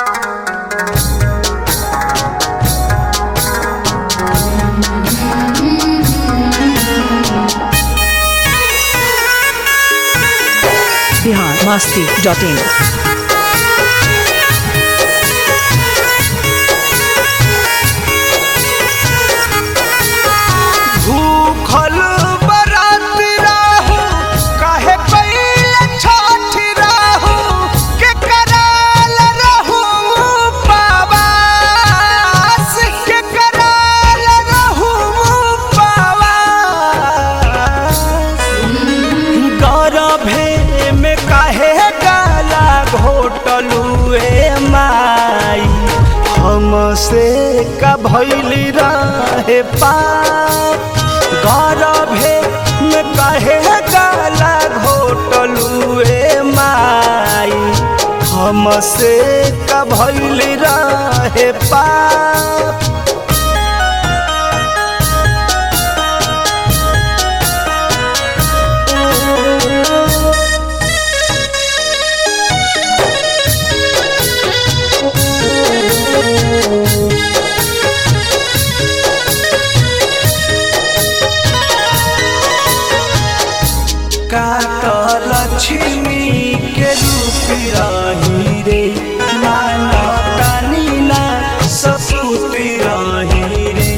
Bihar Masti dot in भूखल बरात राहू काहे कैल छठ राहू के कराल रहू पावास के कराल रहू पावास गरभे में काहे गाला घोटलुए माई हमसे का भैली रहे पाप गरभे में काहे गाला घोटलुए माई हमसे का भैली रहे पाप कात लक्ष्मी के रूप रही रे माना तानी ना सपूत रही रे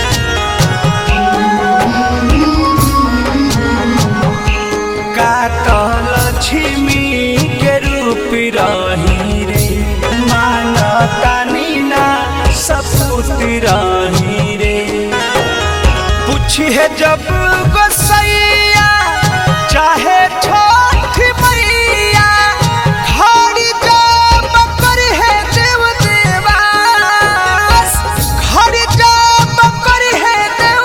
कात लक्ष्मी के रूप रही रे माना तानी ना सपूत रही रे पूछिए जब गोसैया चाहे छोट मैया खड़ी जब करी है देव देवास खड़ी जब करी है देव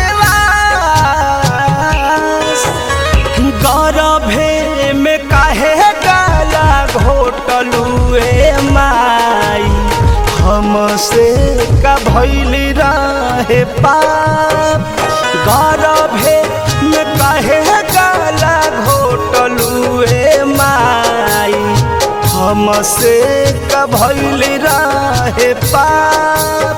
देवास गौरभे में काहे गाला घोटलुए माई हमसे का भैली रहे पाप गौरभे में काहे गाला घोटलुए माई हमसे का भैली रहे पाप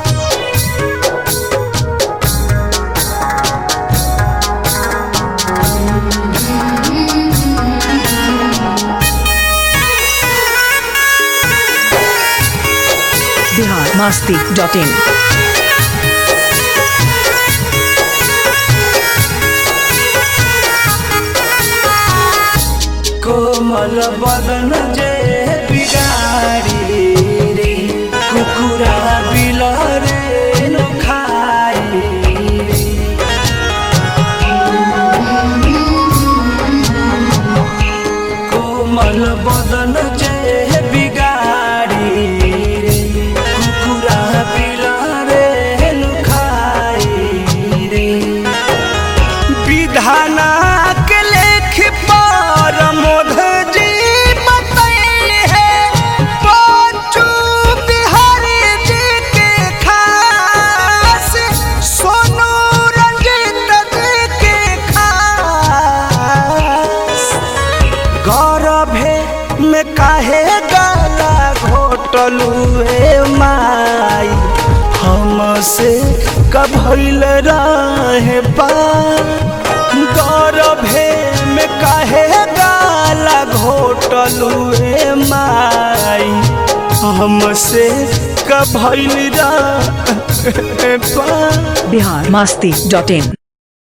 बिहार मस्ती डॉट इन कोमल बदन जे बिगारी रे कुकुरा बिलरे नो खाई रे कोमल बदन जे बिगारी रे कुकुरा बिलरे नो खाई रे विधाना के लेख पर मोध जी बतैले है बच्चू बिहारी जी के खास सोनू रंजीत जी के खास गौरभे में काहे गाला घोटलुए माई हमसे कभैल रहे पार गौरभे में काहे गाला घोटलुए माई हमसे कभैल रहे पार बिहार मस्ती डॉट इन